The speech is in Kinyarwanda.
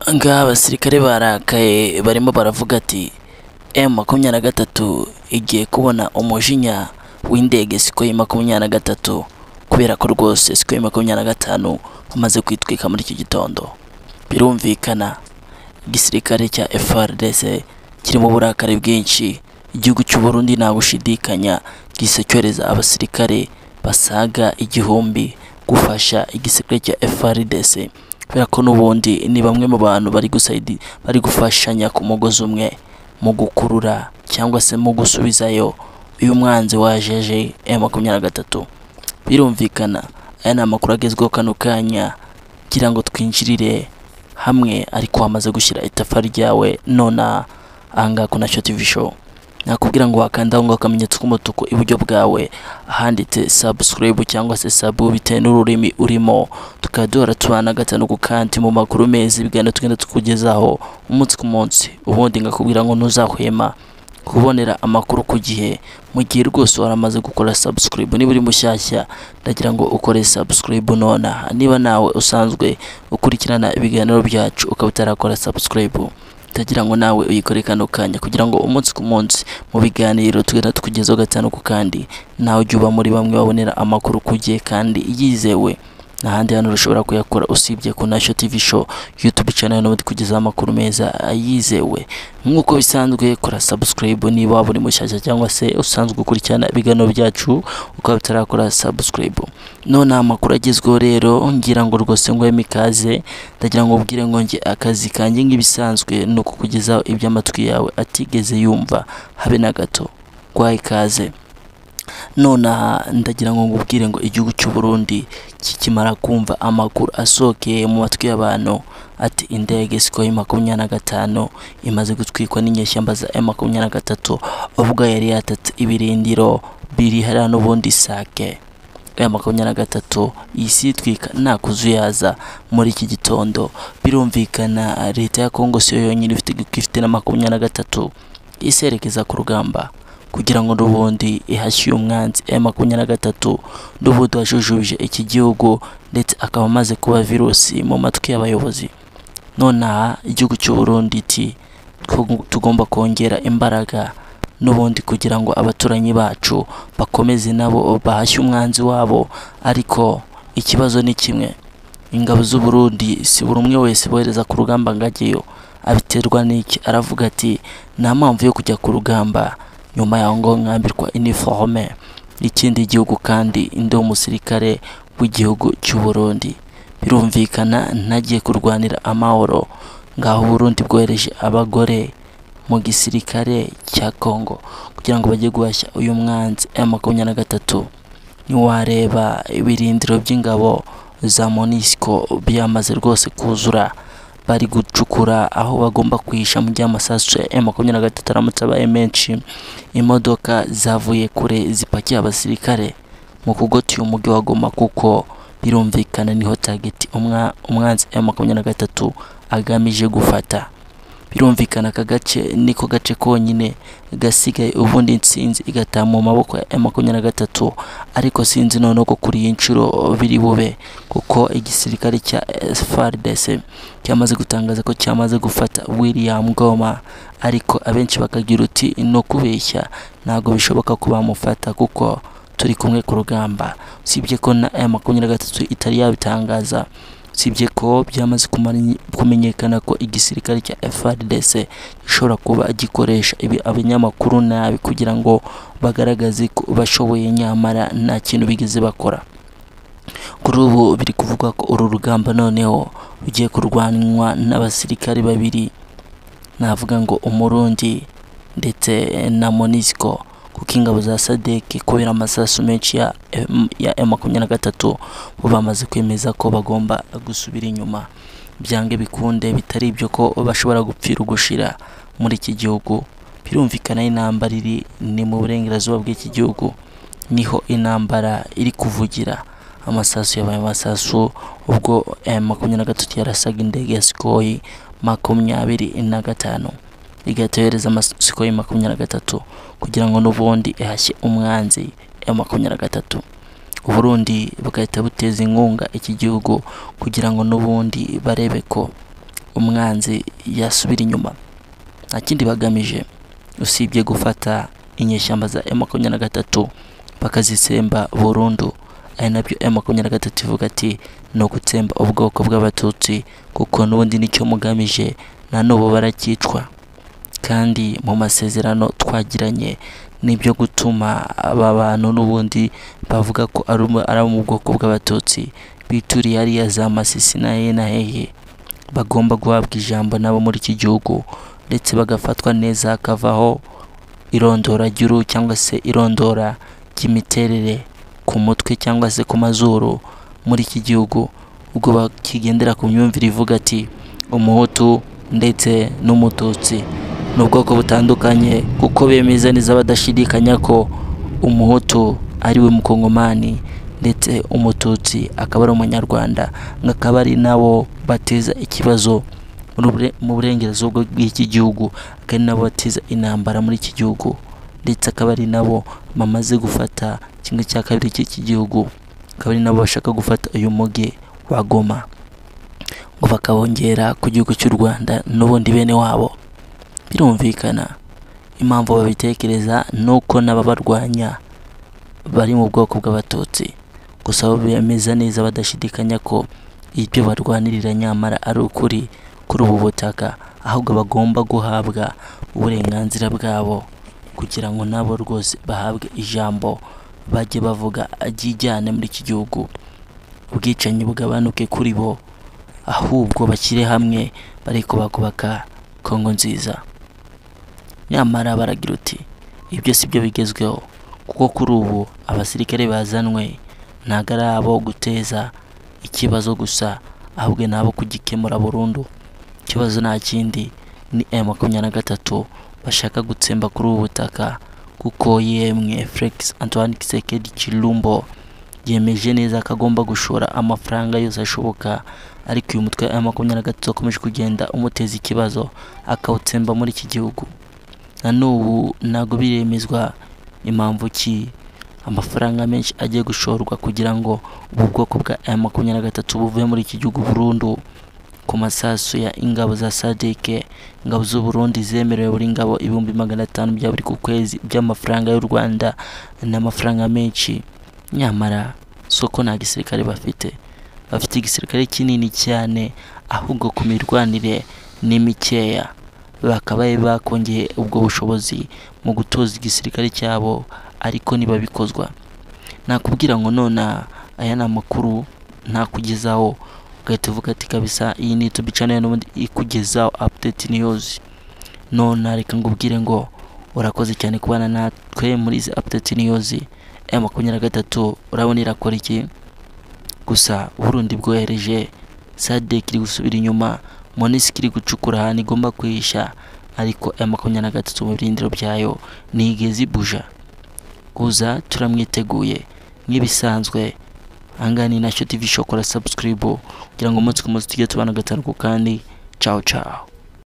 Aha ngaha abasirikare barakaye barimo baravuga ati M makumyabiri na gatatu igiye kubona umujinya w'indege Sikoyi makumyabiri na gatatu kubera ko rwose Sikoyi makumyabiri na gatanu umaze kwitwika muri iki gitondo birumvikana igisirikare cya FARDC kirimo uburakari bwinshi igihugu cy'u Burundi nta gushidikanya gise cyohereza abasirikare basaga igihumbi gufasha igisirikare cya FARDC kubera ko n'ubundi ni bamwe mu bantu bari gusayidi bari gufashanya ku mugozi umwe mu gukurura cyangwa se mu gusubizayo uyu mwanzi wajeje M makumyabiri na gatatu birumvikana aya ni amakuru agezweho kano kanya kugira ngo twinjirire hamwe ariko hamaze gushyira itafari ryawe nonaha aha ngaha ku nacyo TV show nakubwira ngo wakanda aho ngaho akamenyetso k'umutuku iburyo bwawe ahanditse subscribe cyangwa se sabu bitewe n'ururimi urimo tukaba duhora tubana gatanu ku kandi mu makuru meza ibiganiro tugenda tukugezaho umunsi ku munsi ubundi ngakubwira ngo ntuzahwema kubonera amakuru ku gihe mu gihe rwose waramaze gukora subscribe niba uri mushyashya ndagira ngo ukore subscribe nonaha niba nawe usanzwe ukurikirana ibiganiro byacu ukaba utarakora subscribe ndagira ngo nawe uyikore kano kanya kugira ngo umunsi ku munsi mu biganiro tugenda tukugezaho gatanu ku kandi nawe ujye uba muri bamwe babonera amakuru ku gihe kandi yizewe nta handi hantu ushobora kuyakora usibye ku nasho TV show YouTube channel nawe tukugezaho amakuru meza yizewe nk'uko bisanzwe kora subscribe niba waba uri mushyashya cyangwa se usanzwe ukurikirana ibiganiro byacu ukaba utarakora subscribe none amakuru agezweho rero ngira ngo rwose ngo mikaze ndagira ngo ubwire ngo nge akazi kanjye nk'ibisanzwe ni ukukugezaho iby'amatwi yawe atigeze yumva habe na gato guhaye ikaze nonaha ndagira ngo ngubwire ngo igihugu cy'u Burundi kikimara kumva amakuru asokeye mu matwi y'abantu ati indege Sikoyi makumyabiri na gatanu imaze gutwikwa n'inyeshyamba za M makumyabiri na gatatu ubwo yari yatatse ibirindiro biri hariya n'ubundi sake aya makumyabiri na gatatu isi itwika nta kuzuyaza muri iki gitondo birumvikana leta ya Kongo siyo yonyine ifite ifite na makumyabiri na gatatu iserekeza ku rugamba kugira ngo n'ubundi ihashye umwanzi M makumyabiri na gatatu n'ubundi wajujubije iki gihugu ndetse akaba amaze kuba virusi mu matwi y'abayobozi nonaha igihugu cy'u Burundi iti tugomba kongera imbaraga n'ubundi kugira ngo abaturanyi bacu bakomeze nabo bahashye umwanzi wabo ariko ikibazo ni kimwe ingabo z'u Burundi si buri umwe wese bohereza ku rugamba ngajyeyo abiterwa n'iki aravuga ati nta mpamvu yo kujya ku rugamba nyuma yaho ngo mwambirwa iniforome ikindi gihugu kandi indi umusirikare w'igihugu cy'u Burundi birumvikana ntagiye kurwanira amahoro ngaho Burundi bwohereje abagore mu gisirikare cya Congo kugira ngo bajye guhashya uyu mwanzi M makumyabiri na gatatu ntiwareba ibirindiro by'ingabo za Monisco byamaze rwose kuzura bari gucukura aho bagomba kwisha mu gihe amasasu ya makumyabiri na gatatu aramutse abaye menshi imodoka zavuye kure zipakiye abasirikare mu kugota uyu mujyi wa Goma kuko birumvikana niho tageti umwanzi ya makumyabiri na gatatu agamije gufata birumvikana aka gace niko gace konyine gasigaye ubundi insinzi igataha mu maboko ya makumyabiri na gatatu ariko sinzi noneho ko kuri iyi nshuro biri bube kuko igisirikare cya FARDC cyamaze gutangaza ko cyamaze gufata William Goma ariko abenshi bakagira uti no kubeshya ntabwo bishoboka ko bamufata kuko turi kumwe ku rugamba usibye ko na M makumyabiri na gatatu itari yabitangaza usibye ko byamaze kumenyekana ko igisirikare cya FARDC gishobora kuba gikoresha ibi abanyamakuru nabi kugira ngo bagaragaze ko bashoboye nyamara nta kintu bigeze bakora kuri ubu biri kuvuga ko uru rugamba noneho ugiye kurwanwa n'abasirikare babiri navuga ngo umurundi ndetse na Monisco kuko ingabo za sadek kubera amasasu menshi ya ya makumyabiri na gatatu bo bamaze kwemeza ko bagomba gusubira inyuma byange bikunde bitari ibyo ko bashobora gupfira ugushira muri iki gihugu birumvikana intambara iri ni mu burengerazuba bw'iki gihugu niho intambara iri kuvugira amasasu yabaye amasasu ubwo makumyabiri na gatatu yarasaga indege ya sikoyi makumyabiri na gatanu igahita yohereza amasiko makumyabiri na gatatu kugira ngo n'ubundi ihashye umwanzi ya makumyabiri na gatatu uburundi bugahita buteza inkunga iki gihugu kugira ngo n'ubundi barebe ko umwanzi yasubira inyuma nta kindi bagamije usibye gufata inyeshyamba za M makumyabiri na gatatu bakazitsemba burundu ari nabyo M makumyabiri na gatatu ivuga ati ni ugutsemba ubwoko bw'abatutsi kuko n'ubundi nicyo mugamije na n'ubu baracyicwa kandi mu masezerano twagiranye nibyo gutuma aba bantu n'ubundi bavuga ko ari abo- ari abo mu bwoko bw'abatutsi bituriye hariya za masisi na hehe na hehe bagomba guhabwa ijambo nabo muri iki gihugu ndetse bagafatwa neza hakavaho irondora ry'uruhu cyangwa se irondora ry'imiterere ku mutwe cyangwa se ku mazuru muri iki gihugu ubwo bakigendera ku myumvire ivuga ati umuhutu ndetse n'umututsi ni ubwoko butandukanye kuko bemeza neza badashidikanya ko umuhutu ari we mukongomani ndetse umututsi akaba ari umunyarwanda akaba ari nabo bateza ikibazo muri bure- mu burengerazuba bw'iki gihugu akaba ari nabo bateza intambara muri iki gihugu ndetse akaba ari nabo bamaze gufata kimwe cya kabiri cy'iki gihugu akaba ari nabo bashaka gufata uyu mugi wa Goma ngo bakawongera ku gihugu cy'u Rwanda n'ubundi bene wabo birumvikana impamvu babitekereza ni uko n'ababarwanya bari mu bwoko bw'abatutsi gusa bo bemeza neza badashidikanya ko ibyo barwanirira nyamara ari ukuri kuri ubu butaka ahubwo bagomba guhabwa uburenganzira bwabo kugira ngo nabo rwose bahabwe ijambo bajye bavuga ajyijyane muri iki gihugu ubwicanyi bugabanuke kuri bo ahubwo bashyire hamwe bariko bakubaka Kongo nziza nyamara baragira uti ibyo si byo bigezweho kuko kuri ubu abasirikare bazanwe ntabwo ari abo guteza ikibazo gusa ahubwo ni abo kugikemura burundu ikibazo nta kindi ni M makumyabiri na gatatu bashaka gutsemba kuri ubu butaka kuko yemwe Felix Antoine Kisekedi Chilumbo yemeje neza ko agomba gushora amafaranga yose ashoboka ariko uyu mutwe wa makumyabiri na gatatu wakomeje kugenda umuteza ikibazo akawutsemba muri iki gihugu na n'ubu ntabwo biremezwa impamvu ki amafaranga menshi agiye gushorwa kugira ngo ubu bwoko bwa M makumyabiri na gatatu buve muri iki gihugu burundu ku masasu ya ingabo za sadeke ingabo z'u Burundi zemerewe buri ngabo ibihumbi magana atanu bya buri ku kwezi by'amafaranga y'u Rwanda n'amafaranga menshi nyamara soko nta gisirikare bafite bafite igisirikare kinini cyane ahubwo ku mirwanire ni mikeya bakaba bari bakongeye ubwo bushobozi mu gutoza igisirikare cyabo ariko ntibabikozwa nakubwira ngo none aya ni amakuru ntakugezaho ugahita uvuga ati kabisa iyi ni YouTube channel n'ubundi ikugezaho update news none reka ngubwire ngo urakoze cyane kubana natwe muri izi update news ya makumyabiri na gatatu urabona irakora iki gusa Burundi bwohereje sadek iri gusubira inyuma monisiki iri gucukura ahantu igomba kwihisha ariko ya makumyabiri na gatatu mu birindiro byayo ntigeze ibuja kuza turamwiteguye nk'ibisanzwe ahangaha ni nacyo tv shokora subscribe kugira ngo umunsi ku munsi tujye tubana gatanu ku kandi ciao ciao